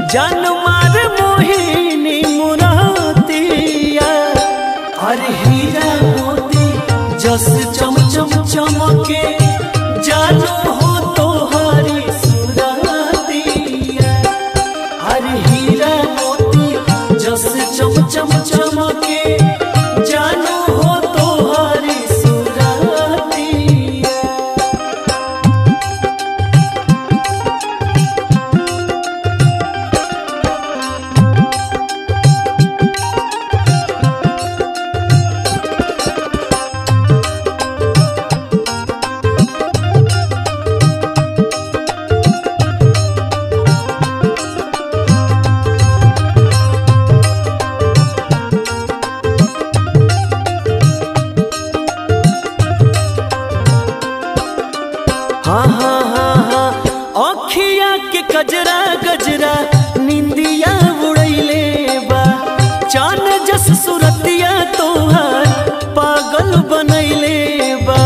जान मार मोहिनी मुरातिया अरे हीरा मोती जस चम चम चमके जानो हो तोहारी सुरातिया अरे हीरा मोती जस चम चम चमके जानो हो तोहारी सुरातिया हाँ हाँ हाँ हाँ अखिया के गजरा गजरा निंदिया उड़ैले बा चान जस सुरतिया तोहार पागल बनैले बा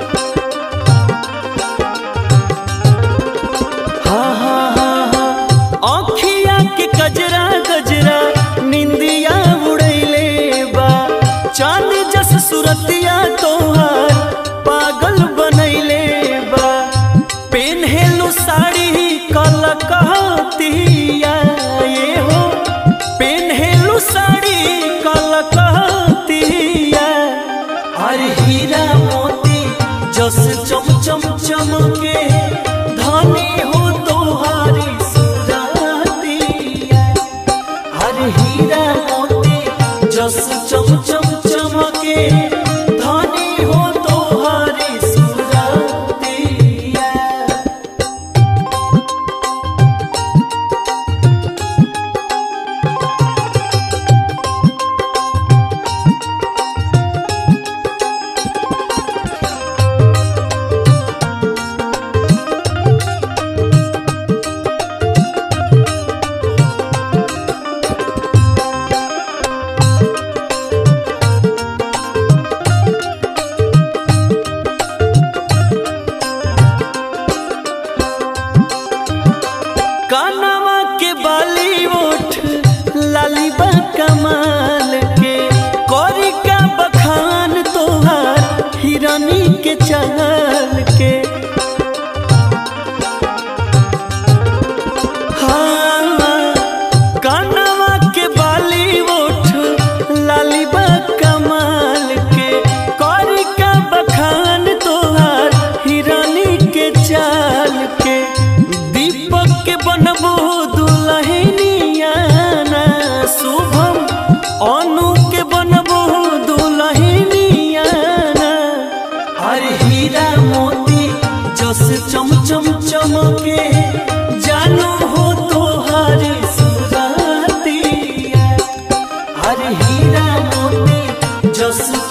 हाँ हाँ हाँ हाँ अखिया के गजरा गजरा निंदिया उड़ैले बा चान जस सुरतिया तोहार पागल बनैले बा पेन्हेलु साड़ी कल कहतिया ये हो पेन्हेलु साड़ी कल कहतिया अरे हीरा मोती जस चम चम चमके धनी हो तोहारी सुरातिया अरे हीरा मोती जस चम चम चमके धनी हो तोहारी सुरातिया कानवा के बाली ओठ लाली बा कमाल के कौरी का बखान तोहार हिरानी के चाल के हाँ कानवा के बाली ओठ लाली बा कमाल के कौरी का बखान तोहार हिरानी के चाल के दीपक के बनबो दुलहिनिया ना शुभम अनु के बनबो दुलहिनिया ना अरे हीरा मोती जस चम चम चमके जानो हो तोहारी सुरातिया अरे हीरा मोती जस